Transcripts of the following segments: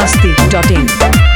masti.in.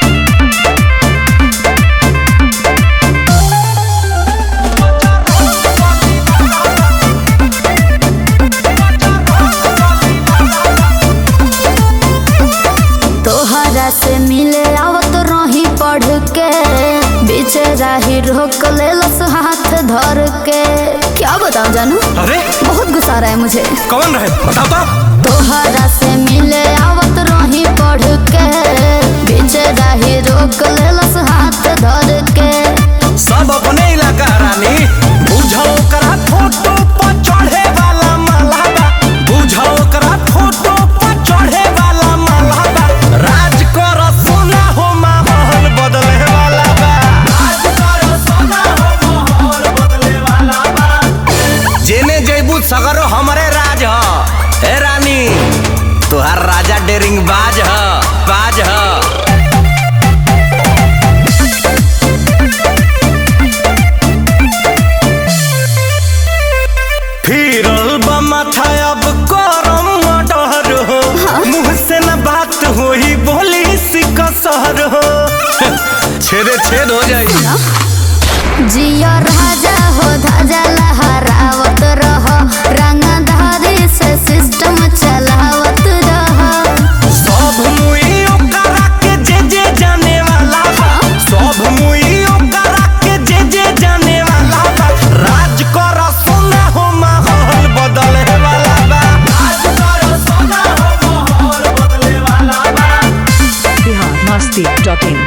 तोहरा से मिले आवत रही पढ़ के बीच राही रोक लेलस हाथ धर के क्या बताऊं जानू अरे बहुत गुस्सा आ रहा है मुझे कौन रहे बताओ तो तोहरा से मिले आवत रही पढ़ के बीच राही रोक लेलस हाथ धर के सब अपने इलाका रानी बुझो करा फोटो पर चढ़े वाला मालाबा बुझो करा फोटो पर चढ़े वाला मालाबा राज कर सोना हो माहौल बदले वाला बा राज कर सोना हो माहौल बदले वाला बा जेने जैबू सगरो हमरे राज ह ए रानी तुहार राजा डेरिंग बाज ह बाज ह फिरल बा माथा अब करम डर हो मुंह से न बात होई बोली सिकसर हो छेदे छेद हो जाई जिया राजा हो धाजा लहरावत रह रंगधारी से सिस्टम चलावत रह सब मुई ओकरा के जे जे जाने वाला बा सब मुई ओकरा के जे जे जाने वाला बा राज कर सोना हो माहौल बदले वाला बा राज कर सोना हो माहौल बदले वाला बा Bihar masti.in.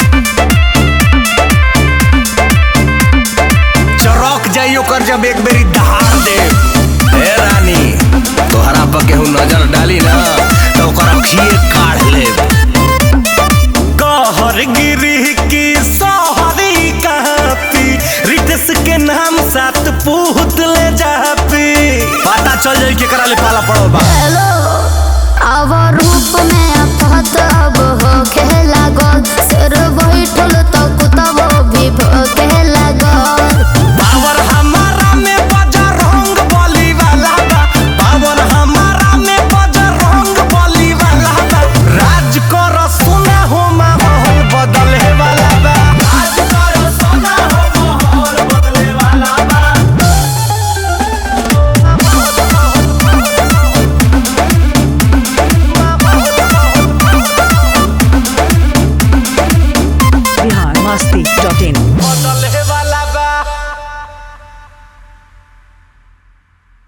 चौक जाई ओकर जब एक बेरी दहाड़ दे ए रानी तोहरा पर केहू नजर डाली ना तो ओकर अखिए काढ़ ले कहर गिरी की सहरी कहती रिटस के नाम साथ पूत ले जापी पता चल जाई केकरा ले पाला पड़ल बा हेलो